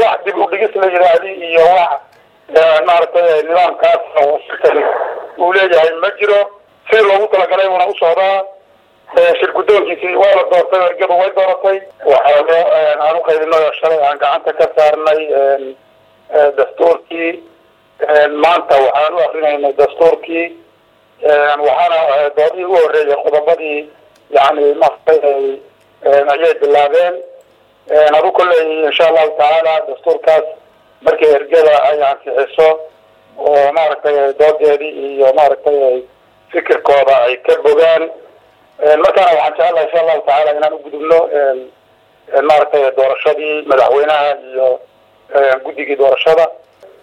wax dib u dhigis la yidhaahdi iyo wax maaragtay nidaamkaas shirkani uu leeyahay ma jiro sidii loogu talagalay uuna u socdaa shir guddoonkiisii waa la doortay ergadu way dooratay waxaano aan u qaybinay oo shalay aan gacanta ka saarnay dastuurkii maanta waxaan u akrinaynay dastuurkii waxaana doodihii u horreeyay qodobadii yani maaragtay ayay bilaabeen adu kolley insha allahu tacaala dastuurkaas markii ergada ay ansixiso oo maaragtay doodeedii iyo maaragtay fikirkooda ay ka bogaan markaana waxaan jecelahay insha allahu tacaala inaan u gudubno maaragtay doorashadii madaxweynaha iyo guddigii doorashada